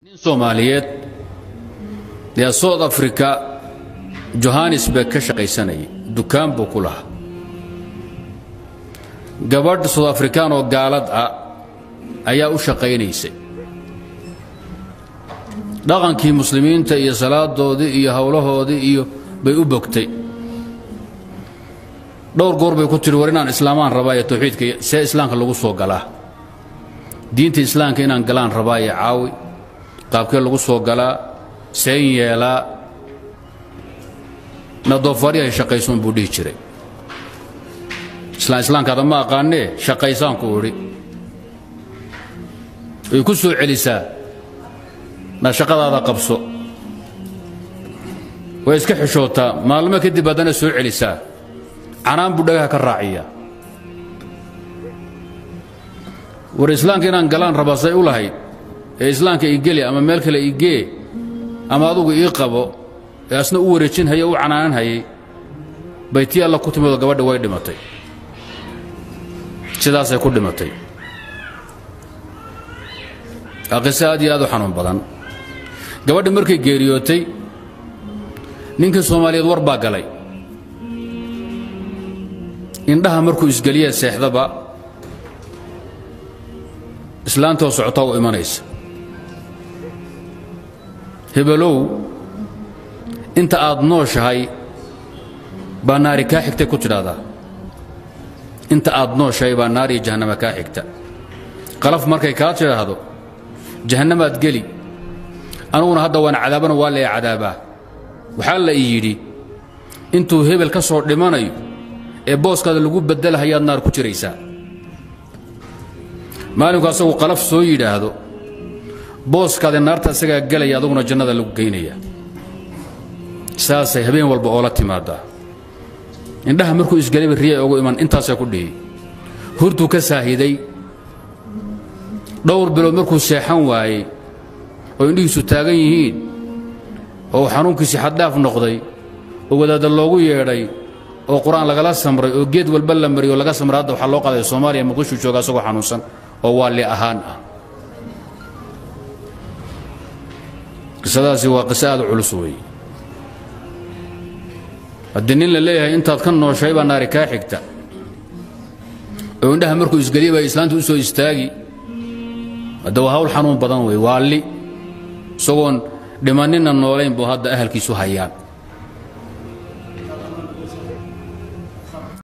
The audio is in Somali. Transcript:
nin soomaaliyeed yaa south africa johannesburg ka shaqaysanayay dukaan buu ku lahaa gabadh south afrikaan oo gaalad ah ayaa u shaqaynaysay dhaqankii muslimiinta iyo salaadoodii iyo howlahoodii iyo bay u bogtay dhowr goor bay ku tiri war inaan islaamaan rabaa ee tawxiidka see islaamka lagu soo galaa diinta islaamka inaan galaan rabaa ee caawi qaabkee lagu soo galaa seen yeelaa na doofaaryahay shaqaysoon buu dhihi jiray islaan islaamkaada ma aqaanee shaqaysaanku idhi way ku soo celisaa na shaqadaada qabso way iska xishootaa maalmo kadib haddana soo celisaa canaan buu dhagaha ka raaciyaa war islaamka inaan galaan rabaa say u lahayd ee islaamka ii geli ama meel kale ii gee ama adugu ii qabo ee asna u wareejin haya u canaanan hayay bay tii alla ku timidoo gabadha way dhimatay sidaasay ku dhimatay waa qiso aad iyo aad u xanuun badan gabadhi markay geeriyootay ninkii soomaaliyeed war baa galay indhaha markuu isgeliya seexdaba islaantoo socotaa u imanaysa hebelow inta aad nooshahay baa naari kaa xigtay ku tidhaahdaa inta aad nooshahay baa naariyo jahannama kaa xigta qalaf markay kaa tidhaahdo jahannamaad geli aniguna hadda waan cadaabana waa lee cadaabaa waxaa la ii yidhi intuu hebel ka soo dhimanayo ee booskaada lagu beddelahayaad naar ku jiraysaa maalinku asagu qalaf soo yidhaahdo booskaada naarta isagaa gelaya aduguna jannada lagu geynaya saasay habeen walba oola timaadaa indhaha markuu isgelayba riya ugu iman intaasay ku dhihi hurtuu ka saahiday dhowr bilood markuu seexan waayey oo indhihiisu taagan yihiin oo xanuunkiisii xaddhaaf noqday oo wadaadda loogu yeedhay oo qur-aan lagala samray oo geed walba la mariy oo laga samray hadda waxaa loo qaaday soomaaliya muqdishu jooga asagoo xanuunsan oo waalli ahaan ah qisadaasi waa qiso aad u culus weeye haddii nin la leeyahay intaad ka nooshay baa naari kaa xigta oo indhaha markuu isgeliya baa islaanta u soo istaagi hadda waa hawl xanuun badan wey waalli isagoon dhimanninna noolayn buu hadda ahalkiisu hayaan